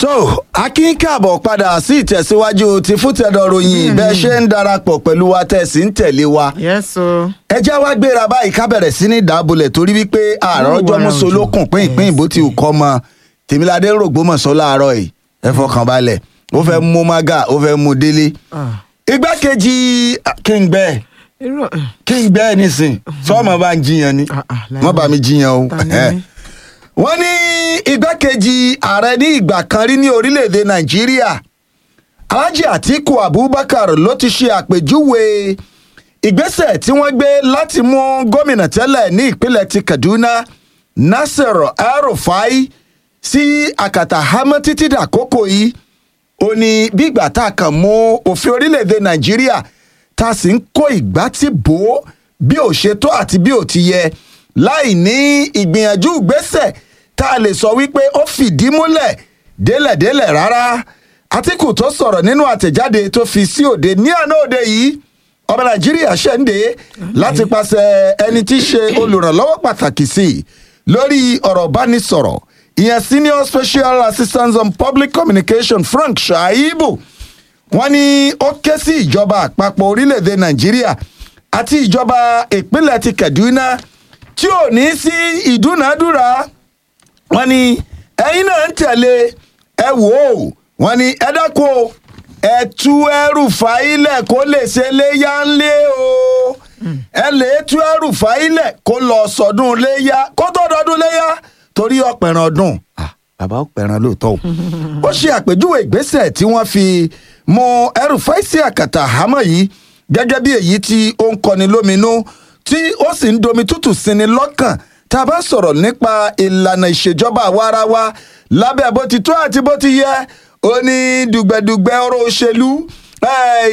tó akin káàbọ̀ padà sí ìtẹ̀síwájú ti fútẹ̀dọ̀ ròyìn bẹ́ẹ̀ ṣe ń darapọ̀ pẹ̀lú wa tẹ̀ sí ń tẹ̀lé wa. yes o. ẹ já wá gbéra báyìí ká bẹ̀rẹ̀ sí ní dábòlẹ̀ torí wípé àárọ̀ ọjọ́ mùsùlùkùn pín ìpín ìbò tí ò kọ́ mọ tèmíládé rògbòmọ̀sọ́ láàárọ̀ yìí ẹ fọkàn balẹ̀ ó fẹ́ mú mága ó fẹ́ mú délé. igbákejì kíngbe irú kíngbe nísìn sọ́ọ̀mọ̀ bá ń jiyàn ni Ah, ah, láì wọ́n bá mi jiyàn o. Ta ni mí? wọ́n ní igbákejì ààrẹ ní ìgbà kan rí ní orílẹ̀-èdè nàìjíríà alhaji atiku abubakar ló ti ṣe àpèjúwe ìgbésẹ̀ tí wọ́n gbé láti mú gómìnà tẹ́lẹ̀ ní ìpínlẹ̀ ti kaduna nasir el-rufai sí àkàtà hamọ́ títí dàkókò yìí ó ní bí ìgbà tá a kàn mú òfin orílẹ̀-èdè nàìjíríà tá a sì ń kó ìgbà tí bò ó bí ò ṣe tó àti bí ò ti yẹ láì ní ìgbìyànjú ìgbésẹ̀ tá a lè sọ wípé ó fìdí múlẹ̀ délẹ̀délẹ̀ rárá àtìkù tó sọ̀rọ̀ nínú àtẹ̀jáde tó fi sí òde ní àná òde yìí ọmọ nàìjíríà ṣẹ̀ǹde láti pàṣẹ ẹni tí í ṣe olùrànlọ́wọ́ pàtàkì sí i lórí ọ̀rọ̀ bánisọ̀rọ̀ ìyẹn senior special assistant on public communication frank shaibu wọ́n ní ó ké sí ìjọba àpapọ̀ orílẹ̀-èdè nàìjíríà àti ìjọba ìpínlẹ̀ ti kaduna tí ò ní sí ìdúnàádúrà wọ́n ní ẹ̀yin náà ń tẹ̀lé ẹ wò ó wọ́n ní ẹ dákun o ẹ tú ẹrù fàílẹ̀ kó lè ṣe léyà ńlé o ẹ lè tú ẹrù fàílẹ̀ kó lọ sọdún léyà kó tó dọdún léyà torí ọ̀pẹ̀ràn ọdún Ah, bàbá ọ̀pẹ̀ràn lóòótọ́ o ó ṣe àpèjúwe ìgbésẹ̀ tí wọ́n fi mú ẹrù fáìsì àkàtà àhámọ́ yìí gẹ́gẹ́ bí èyí tí ó ń kọni lóminú tí ó sì ń domi tútù síni lọ́kàn tá a bá sọ̀rọ̀ nípa ìlànà ìṣèjọba àwarawa lábẹ́ bó ti tó àti bó ti yẹ ó ní dùgbẹ̀dùgbẹ̀ ọ̀rọ̀ òṣèlú eh,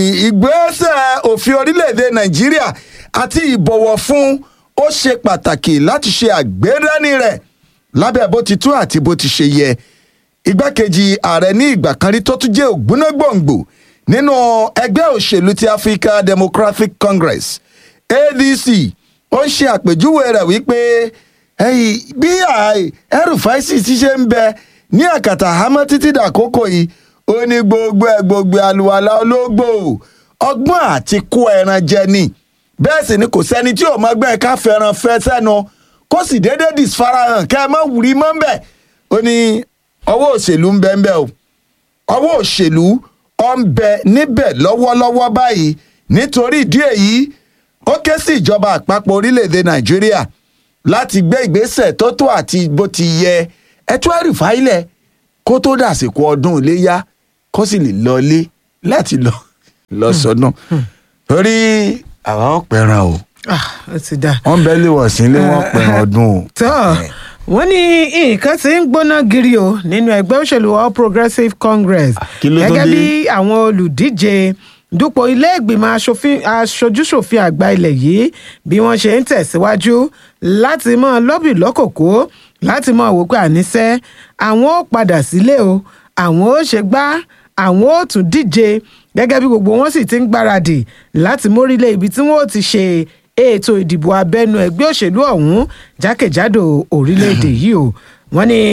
ìgbésẹ̀ òfin orílẹ̀-èdè nàìjíríà àti ìbọ̀wọ̀ fún ó ṣe pàtàkì láti ṣe àgbérẹ́ni rẹ̀ lábẹ́ bó ti tó àti bó ti ṣe yẹ igbákejì ààrẹ ní ìgbà kan rí tó tún jẹ́ ògbónágbòǹgbò nínú ẹgbẹ́ òṣèlú ti africa democratic congress adc ó ń ṣe àpèjúwe rẹ̀ wípé ẹ̀yìn bí ẹrùfáìsì ti ṣe ń bẹ ní àkàtà àhámọ́ títí dàkókò yìí ó ní gbogbo ẹ̀ gbogbo àlùwàlà ológbò ọgbọ́n àti kó ẹran jẹ ni bẹ́ẹ̀ sì ni kò sẹ́ni tí ò mọ gbẹ́ ká fẹ́ràn fẹ́ sẹ́nu kó sì déédéé disfarahàn kẹ́ ẹ má wùrí mọ́ ń bẹ̀ ó ní ọwọ́ òṣèlú ń bẹ ń bẹ o ọwọ́ òṣèlú ọ̀ ń bẹ níbẹ̀ lọ́wọ́lọ́wọ́ báyìí nítorí ìdí èyí ó ké sí ìjọba àpapọ̀ orílẹ̀-èdè nàìjíríà láti gbé ìgbésẹ̀ tó tó àti bó ti yẹ ẹtú ẹrù fáìlẹ̀ kó tó dàsìkò ọdún iléyá kó sì lè lọlé láti lọ lọ sọdún torí àwa ò pẹran o ah ó ti dà. wọn bẹ lè wọ̀ sí ilé wọn pẹran ọdún o. tọ́ wọ́n ní nǹkan tí ń gbóná giri o nínú ẹgbẹ́ òṣèlú all progressives congress kí ló tó gẹ́gẹ́ dé? bí àwọn olùdíje dupò ilé ìgbìmọ̀ aṣòfin- aṣojúṣòfin àgbà ilẹ̀ yìí bí wọ́n ṣe ń tẹ̀síwájú láti mọ́ lọ́bì lọ́kòkó láti mọ́ wò pé àníṣe àwọn ó padà sílé o àwọn ó ṣe gbá àwọn ó tún díje gẹ́gẹ́ bí gbogbo wọn sì ti ń gbáradì láti mórílẹ̀ ibi tí wọ́n ó ti ṣe ètò ìdìbò abẹ́nú ẹgbẹ́ òṣèlú ọ̀hún jákèjádò orílẹ̀-èdè yìí o wọ́n ní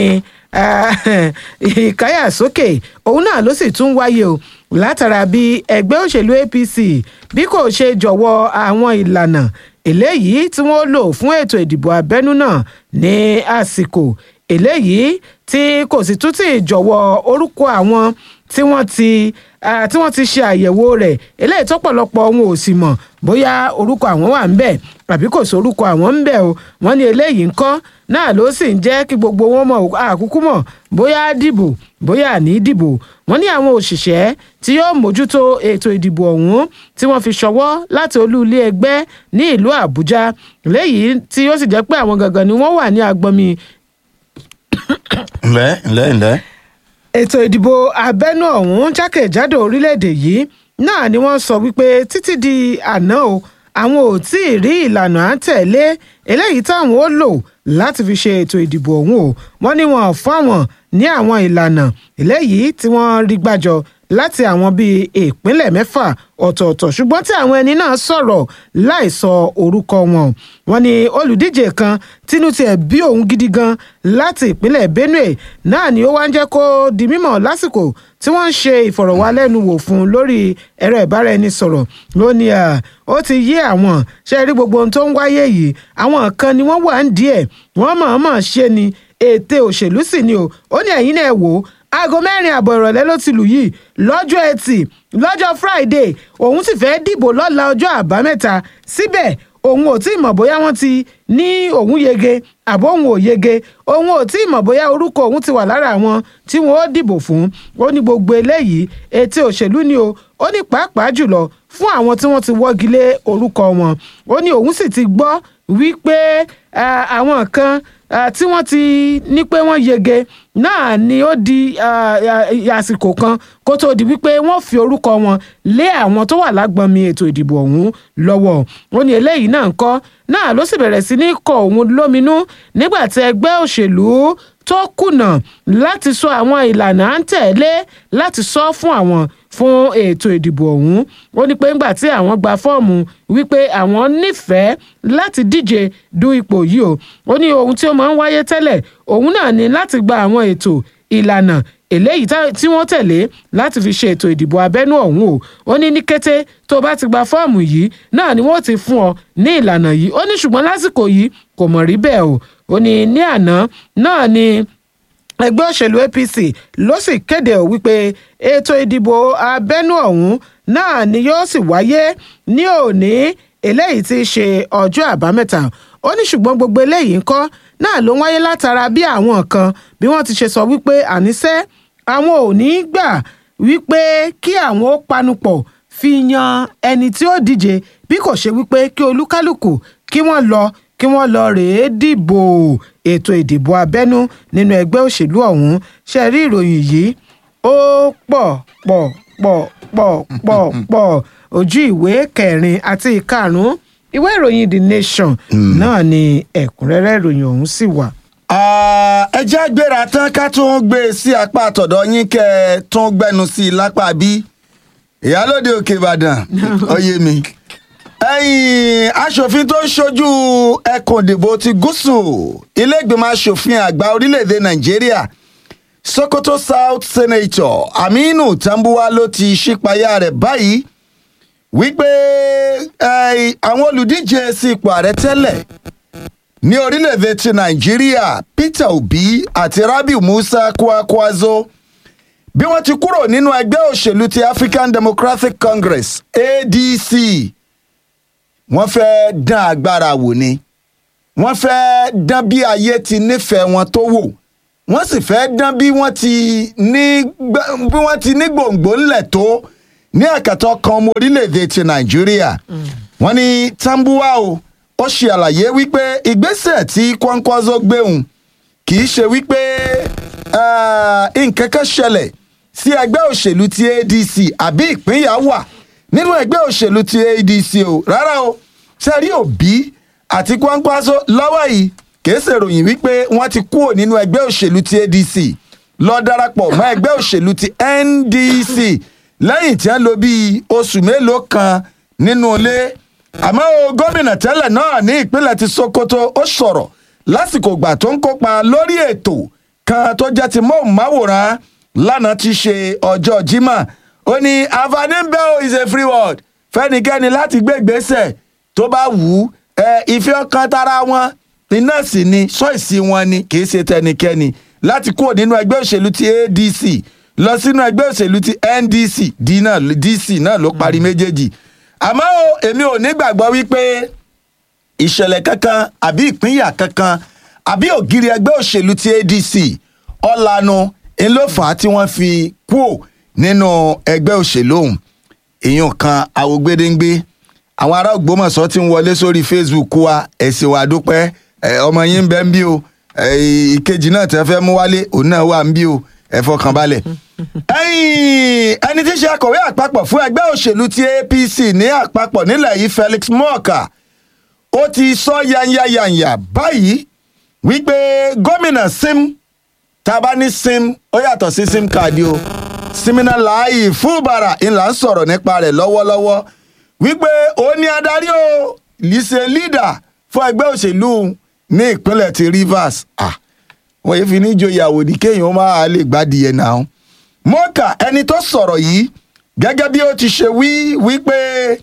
ìkáyàsókè òun náà ló sì tún wáyé o látara bí ẹgbẹ́ òṣèlú apc bí kò ṣe jọ̀wọ́ àwọn ìlànà eléyìí tí wọ́n lò fún ètò ìdìbò abẹ́nú náà ní àsìkò eléyìí tí kò sì tún ti jọ̀wọ́ orúkọ àwọn tí wọ́n ti ah, tí wọ́n ti ṣe àyẹ̀wò rẹ̀ eléyìí tó pọ̀lọpọ̀ wọn ò sì mọ̀ bóyá orúkọ àwọn wà ń bẹ̀ àbí kò sí orúkọ àwọn ń bẹ̀ o wọ́n ní eléyìí ńkọ́ náà ló sì ń jẹ́ kí gbogbo wọn mọ̀ àkúkú mọ̀ bóyá á dìbò bóyá àní dìbò wọ́n ní àwọn òṣìṣẹ́ tí yóò mójútó ètò ìdìbò ọ̀hún tí wọ́n fi ṣọwọ́ láti olú ilé ẹgbẹ́ ní ìlú àbújá léyìí tí ó sì jẹ́ pé àwọn gangan ni wọ́n wà ní agbọnmi ǹlẹ́ ǹlẹ́ ǹlẹ́. ètò ìdìbò abẹ́nú ọ̀hún jákèjádò orílẹ̀-èdè yìí náà ni wọ́n sọ wípé títí di àná o àwọn ò tí ì rí ìlànà à ń tẹ̀lé eléyìí táwọn ó lò láti fi ṣe ètò ìdìbò ọ̀hún o wọ́n ní wọn ò fáwọn ní àwọn ìlànà eléyìí tí wọ́n rí gbàjọ láti àwọn bíi ìpínlẹ̀ mẹ́fà ọ̀tọ̀ọ̀tọ̀ ṣùgbọ́n tí àwọn ẹni náà sọ̀rọ̀ láì sọ orúkọ wọn wọ́n ní olùdíje kan tínú tiẹ̀ bí òun gidi gan láti ìpínlẹ̀ benue náà ni ó wá ń jẹ́ kó di mímọ̀ lásìkò tí wọ́n ń ṣe ìfọ̀rọ̀wálẹ́nuwò fún un lórí ẹ̀rọ ìbáraẹnisọ̀rọ̀ ló ní ó ti yé àwọn ṣe rí gbogbo ohun tó ń wáyé yìí àwọn kan ni wọ́n wà ń díẹ̀ wọ́n mọ̀ọ́mọ̀ ṣe ni ète òṣèlú sì ni o ó ní ẹ̀yin náà wò ó aago mẹ́rin àbọ̀ ìrọ̀lẹ́ ló ti lù yìí lọ́jọ́ ẹtì lọ́jọ́ friday òun sì fẹ́ẹ́ dìbò lọ́la ọjọ́ àbámẹ́ta síbẹ̀ òun ò tí ì mọ̀ bóyá wọ́n ti ní òun yege àbó òun ò yege òun ò tí ì mọ̀ bóyá orúkọ òun ti wà lára àwọn tí wọ́n ó dìbò fún ó ní gbogbo eléyìí ète òṣèlú ni o ó ní pàápàá jùlọ fún àwọn tí wọ́n ti wọ́gi lé orúkọ wọn ó ní òun sì ti gbọ́ wípé àwọn kan tí wọ́n ti ní pé wọ́n yege náà ni ó di àsìkò kan kó tó di wípé wọ́n fi orúkọ wọn lé àwọn tó wà lágbọnmi ètò ìdìbò ọ̀hún lọ́wọ́ ó ní eléyìí náà ń kọ́ náà ló sì bẹ̀rẹ̀ sí ní kọ òun lóminú nígbà tí ẹgbẹ́ òṣèlú tó kùnà láti sọ àwọn ìlànà à ń tẹ̀lé láti sọ fún àwọn fún ètò ìdìbò ọ̀hún ó ní pé ńgbà tí àwọn gba fọ́ọ̀mù wípé àwọn nífẹ̀ẹ́ láti díje du ipò yìí o ó ní ohun tí ó máa ń wáyé tẹ́lẹ̀ òun náà ní láti gba àwọn ètò ìlànà eléyìí tí wọ́n tẹ̀lé láti fi ṣe ètò ìdìbò abẹ́nú ọ̀hún o ó ní ní kété tó bá ti gba fọ́ọ̀mù yìí náà ni wọ́n ti fún ọ ní ìlànà yìí ó ní ṣùgbọ́n lásìkò yìí kò mọ̀ rí bẹ́ẹ̀ o ó ní ní àná náà ni ẹgbẹ́ òṣèlú apc ló sì kéde ò wípé ètò ìdìbò abẹ́nú ọ̀hún náà ni yóò sì wáyé ní òní eléyìí tí í ṣe ọjọ́ àbámẹ́ta ó ní ṣùgbọ́n gbogbo eléyìí ńkọ́ náà ló ń wáyé látara bí àwọn kan bí wọ́n ti ṣe sọ wípé àníṣe àwọn ò ní í gbà wípé kí àwọn ó panupọ̀ fi yan ẹni tí ó díje bí kò ṣe wípé kí olúkálùkù kí wọ́n lọ kí wọ́n lọ rèé dìbò ètò ìdìbò abẹ́nú nínú ẹgbẹ́ òṣèlú ọ̀hún ṣe rí ìròyìn yìí ó pọ̀ pọ̀ pọ̀ pọ̀ pọ̀ pọ̀ ojú ìwé kẹrin àti ìkarùn-ún ìwé ìròyìn the nation náà ni ẹ̀kúnrẹ́rẹ́ ìròyìn ọ̀hún sì wà. ẹ jẹ́ gbéra tán ká tún gbé e sí apá àtọ̀dọ̀ yín kẹ́ ẹ tún gbẹnu sí i lápá bí ìyálòde òkè ìbàdàn ó yé mi ẹ̀yìn aṣòfin tó ń ṣojú ẹkùn ìdìbò ti gúúsù iléègbìmọ̀ aṣòfin àgbà orílẹ̀-èdè nàìjíríà sokoto south senator aminu tambuwa ló ti ṣípayá rẹ̀ báyìí wípé àwọn olùdíje sí ipò ààrẹ tẹ́lẹ̀ ní orílẹ̀-èdè ti nàìjíríà peter obi àti rabiu musa kwakwazo bí wọ́n ti kúrò nínú ẹgbẹ́ òṣèlú ti african democratic congress adc wọ́n fẹ́ dán agbára wò ni wọ́n fẹ́ dán bí ayé ti nífẹ̀ẹ́ wọn tó wò wọ́n sì fẹ́ dán bí wọ́n ti ní bí wọ́n ti ní gbòǹgbò ńlẹ̀ tó ní ẹ̀kẹ́tọ́ kan ọmọ orílẹ̀-èdè ti nàìjíríà wọ́n ní tambuwa o ó ṣe àlàyé wípé ìgbésẹ̀ tí kwankwaso gbéhùn kì í ṣe wípé nǹkan kan ṣẹlẹ̀ sí ẹgbẹ́ òṣèlú ti adc àbí ìpínyà wà nínú ẹgbẹ́ òṣèlú ti adc o rárá o sẹ́rí òbí àti kwankwaso lọ́wọ́ yìí kìí ṣèròyìn wípé wọ́n ti kúrò nínú ẹgbẹ́ òṣèlú ti adc lọ darapọ̀ mọ́ ẹgbẹ́ òṣèlú ti ndc lẹ́yìn tí wọ́n lò bíi oṣù mélòó kan nínú ilé àmọ́ o gómìnà tẹ́lẹ̀ náà ní ìpínlẹ̀ ti sokoto ó sọ̀rọ̀ lásìkò ìgbà tó ń kópa lórí ètò kan tó jẹ́ ti móhùnmáwòrán lánàá ti ṣe ọjọ́ jimá ó ní àǹfààní ń bẹ o is a free word fẹ́nikẹ́ni láti gbé ìgbésẹ̀ tó bá wù ú ẹ ìfẹ́ ọkàn tara wọn iná sì ni ṣọ́ọ̀ṣì wọn ni kì í ṣe tẹnikẹ́ni láti kúrò nínú ẹgbẹ́ òṣèlú ti adc lọ sínú ẹgbẹ́ òṣèlú ti ndc dc náà ló parí méjèèjì àmọ́ o èmi ò ní gbàgbọ́ wípé ìṣẹ̀lẹ̀ kankan àbí ìpínyà kankan àbí ògiri ẹgbẹ́ òṣèlú ti adc ọ̀lànà ńlọ́fà tí wọ́n fi kúò nínú ẹgbẹ́ òṣèlú ọ̀hún èèyàn kan àwògbédéńgbé àwọn ará ògbómọ̀ṣọ́ ti ń wọlé sórí facebook wa ẹ̀sìn wà dúpẹ́ ọmọ yín ń bẹ ń bí o ìkejì náà tẹ́ fẹ́ mú wálé òun náà wà ń bí o ẹ fọkàn balẹ̀. ẹni tí í ṣe akọ̀wé àpapọ̀ fún ẹgbẹ́ òṣèlú ti apc ní àpapọ̀ nílẹ̀ yìí felix morka ó ti sọ yanyayanya báyìí wípé gómìnà sim tá a bá ní sim ó yàtọ̀ sí sim card o siminalayi fúbàrà ńlá ń sọ̀rọ̀ nípa rẹ̀ lọ́wọ́lọ́wọ́ wípé ó ní adarí o lise leader fún ẹgbẹ́ òṣèlú ní ìpínlẹ̀ ti Rivers ah wọ́n yìí fi ní joyàwó ní kéèyàn máa lè gbádìí ẹ̀ náà mọ́kà ẹni tó sọ̀rọ̀ yìí gẹ́gẹ́ bí ó ti ṣe wí wípé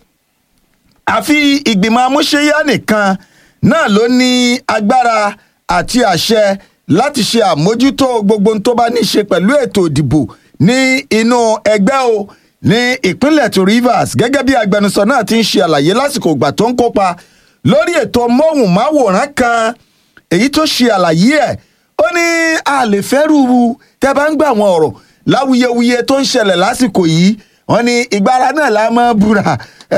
àfi ìgbìmọ̀ amúṣẹ́yá nìkan náà ló ní agbára àti àṣẹ láti ṣe àmójútó gbogbo ohun tó bá ní í ṣe pẹ̀lú ètò ìdìbò ní inú ẹgbẹ́ o ní ìpínlẹ̀ tó Rivers gẹ́gẹ́ bí agbẹnusọ náà ti ń ṣe àlàyé lásìkò ìgbà tó ń kópa lórí ètò móhùnmáwòrán kan èyí tó ṣe àlàyé ẹ̀ ó ní a lè fẹ́ rúru tẹ́ bá ń gbà wọn ọ̀rọ̀ láwuyewuye tó ń ṣẹlẹ̀ lásìkò yìí wọ́n ní ìgbára náà la máa búra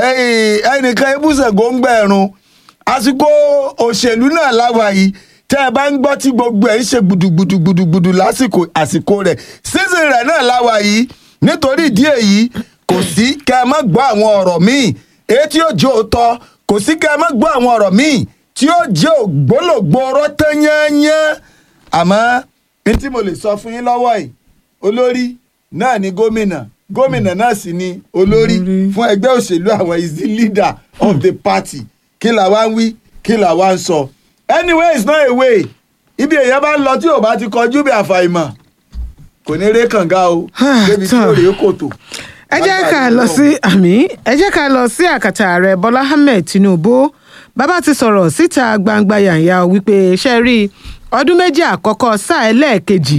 ẹnìkan ebúṣẹ̀ góńgbẹ̀rún àsìkò òṣèlú náà láwa yìí tẹ́ ẹ bá ń gbọ́ tí gbogbo ẹ̀ ń ṣe gbùdùgbùdùgbùdù lásìkò àsìkò rẹ̀ season rẹ̀ náà láwa yìí nítorí ìdí èyí kò sí kẹ́ ẹ má gbọ́ àwọn ọ̀rọ̀ míì èyí tí yóò jẹ́ òótọ́ kò sí kẹ́ ẹ má gbọ́ àwọn ọ̀rọ̀ míì tí yóò jẹ́ ògbólógbò ọ̀rọ̀ tán yányán àmọ́ ní tí mo lè sọ fún yín lọ́wọ́ yìí olórí náà ni gómìnà gómìnà náà sì ni olórí fún ẹgbẹ́ òṣèlú àwọn is the leader of the party kí là wá ń wí kí là wá ń sọ anyway it's not a way ibi èèyàn bá ń lọ tí ò bá ti kọjú bí àfàìmọ̀ kò ní ré kànga o débi tí ò rè é kòtò. ẹ jẹ́ ká lọ sí àmì ẹ jẹ́ ká lọ sí àkàtà ààrẹ bọ́lá ahmed tinubu bàbá ti sọ̀rọ̀ síta gbangba yànyà wípé ṣe rí ọdún méjì àkọ́kọ́ sáà ẹlẹ́ẹ̀kejì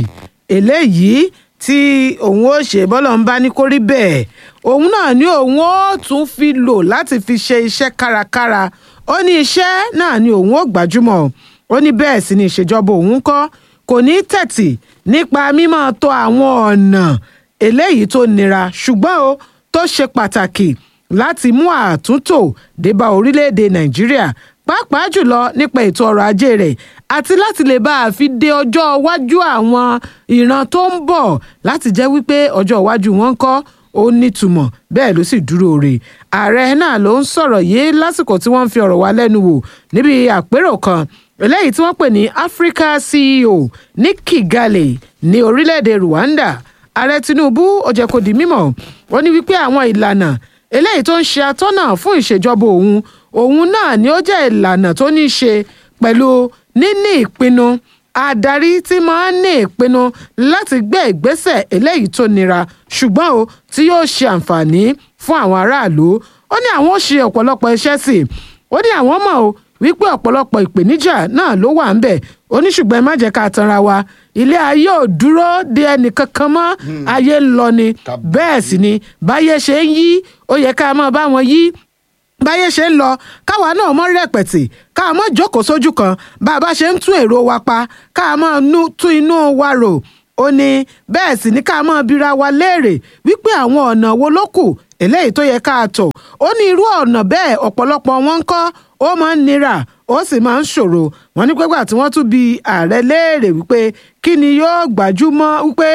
eléyìí tí òun ó ṣe bọ́lọ̀ ń bá ní kó rí bẹ́ẹ̀ òun náà ní òun ó tún fi lò láti fi ṣe iṣẹ́ kárakára ó ní iṣẹ́ náà ni òun ó gbájúmọ̀ ó ní bẹ́ẹ̀ sì ni ìṣèjọba òun kọ́ kò ní tẹ̀tì nípa mímọ́ tó àwọn ọ̀nà eléyìí tó nira ṣùgbọ́n o tó ṣe pàtàkì láti mú àtúntò débá orílẹ̀-èdè nàìjíríà pàápàá jùlọ nípa ètò ọrọ̀ ajé rẹ̀ àti láti lè bá a fi de ọjọ́ iwájú àwọn ìran tó ń bọ̀ láti jẹ́ wípé ọjọ́ iwájú wọn ń kọ́ ó nítumọ̀ bẹ́ẹ̀ ló sì dúró rè ààrẹ náà ló ń sọ̀rọ̀ yìí lásìkò tí wọ́n ń fi ọ̀rọ̀ wá lẹ́nu wò níbi àpérò kan eléyìí tí wọ́n pè ní Africa CEO ní Kigali ní orílẹ̀-èdè Rwanda ààrẹ Tinubu ó jẹ́ kó di mímọ̀ ó ní wípé àwọn ìlànà eléyìí tó ń ṣe atọ́nà fún ìṣèjọba òun òun náà ni ó jẹ́ ìlànà tó ní í ṣe pẹ̀lú níní ìpinnu adarí tí máa ń ní ìpinnu láti gbé ìgbésẹ̀ eléyìí tó nira ṣùgbọ́n o tí yóò ṣe àǹfààní fún àwọn aráàlú ó ní àwọn ó ṣe ọ̀pọ̀lọpọ̀ iṣẹ́ sí i ó ní àwọn mọ̀ o wípé ọ̀pọ̀lọpọ̀ ìpèníjà náà ló wà ń bẹ̀ ó ní ṣùgbọ́n ẹ má jẹ́ ká tanra wa ilé ayé ò dúró de ẹnì kankan mọ́ ayé ń lọ ni bẹ́ẹ̀ sì ni báyé ṣe ń yí ó yẹ ká máa bá wọn yí báyé ṣe ń lọ káwa náà mọ rẹpẹtì káwa mọ jókòó sójú kan bá a bá ṣe ń tún èrò wa pa káwa mọ tún inú wa rò ó ní bẹ́ẹ̀ sì ní ká mọ bira wa léèrè wípé àwọn ọ̀nà wo ló kù eléyìí tó yẹ ká tọ̀ ó ní irú ọ̀nà bẹ́ẹ̀ ọ̀pọ̀lọpọ̀ wọn ń kọ́ ó máa ń nira ó sì máa ń ṣòro wọn ní pẹ́gbà tí wọ́n tún bi ààrẹ léèrè wípé kí ni yóò gbájúmọ́ wípé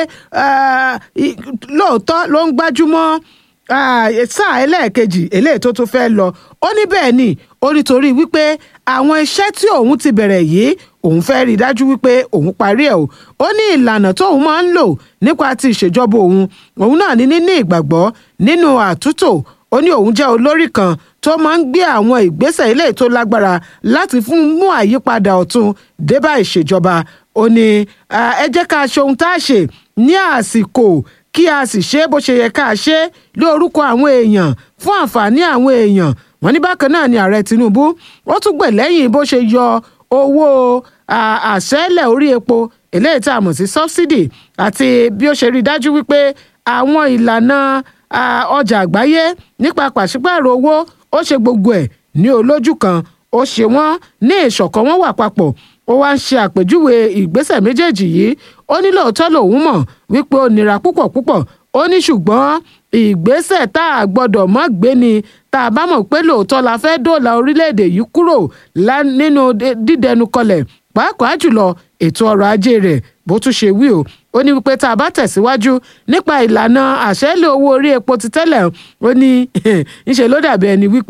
lóòótọ́ ló ń gbájúmọ́ sáà ẹlẹ́ẹ̀kejì eléyìí tó tún fẹ́ lọ ó ní bẹ́ẹ̀ ni ó nítorí wípé àwọn iṣẹ́ tí òun ti bẹ̀rẹ̀ yìí òun fẹ́ rí i dájú wípé òun parí ẹ̀ o ó ní ìlànà tóun máa ń lò nípa ti ìṣèjọba òun òun náà ní níní ìgbàgbọ́ nínú àtúntò ó ní òun jẹ́ olórí kan tó máa ń gbé àwọn ìgbésẹ̀ eléyìí tó lágbára láti fún mú àyípadà ọ̀tun débá ìṣèjọba ó ní ẹ jẹ́ ká ṣe ohun tá a ṣe ní àsìkò kí a sì ṣe bó ṣe yẹ ká ṣe lórúkọ àwọn èèyàn fún àǹfààní àwọn èèyàn wọn ní bákan náà ni ààrẹ Tinubu ó tún gbè lẹ́yìn bó ṣe yọ owó àṣẹ́lẹ̀ orí epo eléyìí tá a mọ̀ sí subsidy àti bí ó ṣe rí i dájú wípé àwọn ìlànà ọjà àgbáyé nípa pàṣípààrọ̀ owó ó ṣe gbogbo ẹ̀ ní olójú kan ó ṣe wọ́n ní ìṣọ̀kan wọn wà papọ̀ ó wá ń ṣe àpèjúwe ìgbésẹ̀ méjèèjì yìí ó ní lóòótọ́ lòun mọ̀ wípé ó nira púpọ̀ púpọ̀ ó ní ṣùgbọ́n ìgbésẹ̀ tá a gbọ́dọ̀ mọ́ gbé ni tá a bá mọ̀ pé lóòótọ́ la fẹ́ dóòlà orílẹ̀-èdè yìí kúrò nínú dídẹnukọlẹ̀ pàápàá jùlọ ètò ọrọ̀ ajé rẹ̀ bó tún ṣe wí o ó ní wípé tá a bá tẹ̀síwájú nípa ìlànà àṣẹ́lẹ̀ owó orí epo ti tẹ́lẹ̀ ó ní ńṣe ló dàbí ẹni wípé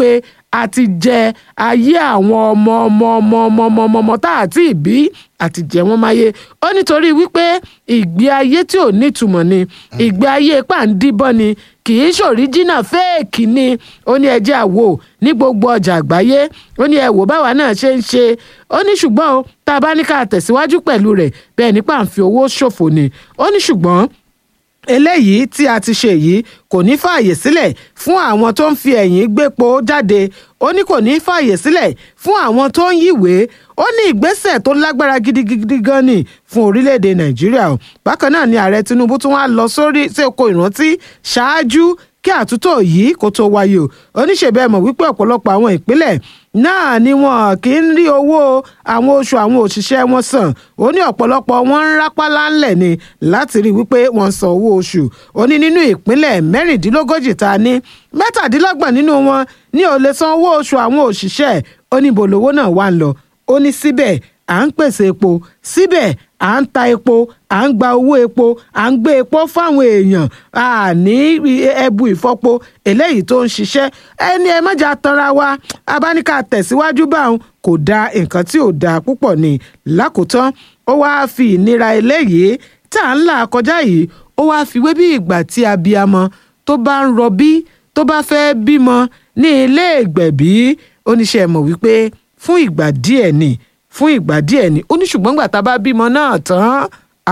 àti jẹ ayé àwọn ọmọ ọmọ ọmọ ọmọ ọmọ ọmọ ọmọ tá àti ìbí àti jẹ wọn máyé ó nítorí wípé ìgbé ayé tí ò nítumọ̀ ni ìgbé ayé pàǹdíbọ̀ ni kì í ṣòríjìnà fẹ́ẹ̀kì ni ó ní ẹjẹ́ àwò ní gbogbo ọjà àgbáyé ó ní ẹ̀wò báwa náà ṣe ń ṣe ó ní ṣùgbọ́n o tá a bá ní ká tẹ̀síwájú pẹ̀lú rẹ̀ bẹ́ẹ̀ nípa à ń fi owó ṣòfò ni ó ní ṣùgbọ́n eléyìí tí a ti ṣe yìí kò ní fààyè sílẹ̀ fún àwọn tó ń fi ẹ̀yìn gbépo jáde ó ní kò ní fààyè sílẹ̀ fún àwọn tó ń yíwèé ó ní ìgbésẹ̀ tó lágbára gidigidi gan ni fún orílẹ̀-èdè nàìjíríà o bákan náà ni ààrẹ tinubu tún wá lọ sórí sí oko ìrántí ṣáájú kí àtúntò yìí kó tó wáyé o oníṣèbẹ̀ mọ̀ wípé ọ̀pọ̀lọpọ̀ àwọn ìpínlẹ̀ náà ni wọn kì í rí owó àwọn oṣù àwọn òṣìṣẹ́ wọn san ó ní ọ̀pọ̀lọpọ̀ wọn ń rápálá ńlẹ̀ ni láti rí wípé wọ́n san owó oṣù ó ní nínú ìpínlẹ̀ mẹ́rìndínlógójì tá a ní mẹ́tàdínlọ́gbọ̀n nínú wọn ní ò lè san owó oṣù àwọn òṣìṣẹ́ ó ní bolówó náà wà ń lọ ó ní síbẹ̀ à ń pèsè epo síbẹ̀ à ń ta epo à ń gba owó epo à ń gbé epo fáwọn èèyàn à ní ẹbu ìfọpo eléyìí tó ń ṣiṣẹ́ ẹni ẹ mọ́jà tanra wa abáníkà tẹ̀síwájú báwọn kò da nǹkan tí ò da púpọ̀ ní lákòótán ó wáá fi ìnira eléyìí tá à ń là kọjá yìí ó wáá fi wé bí ìgbà tí abiyamọ tó bá ń rọbí tó bá fẹ́ bímọ ní ilé ìgbẹ̀bí oníṣẹ́ mọ̀ wípé fún ìgbà díẹ̀ ni fún ìgbà díẹ̀ ni ó ní ṣùgbọ́n gbà tá a bá bímọ náà tán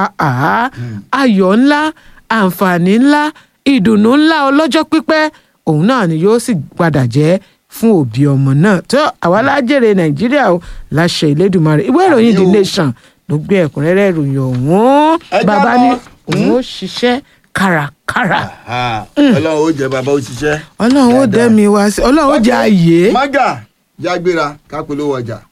ayọ̀ ńlá àǹfààní ńlá ìdùnnú ńlá ọlọ́jọ́ pípẹ́ òun náà ni yóò sì padà jẹ́ fún òbí ọmọ náà tó àwa lájèrè nàìjíríà o láṣẹ ìlédùmarè ìwé ìròyìn the nation ló gbé ẹ̀kúnrẹ́rẹ́ ìròyìn ọ̀hún bàbá ní òun ó ṣiṣẹ́ kárakára. ọlọ́run ó jẹ bàbá ó ṣiṣẹ́. ọlọ́run ó dẹ́mi wá sí ọlọ́run ó jẹ àyè. mága jágbéra kápẹ́lówó ọjà.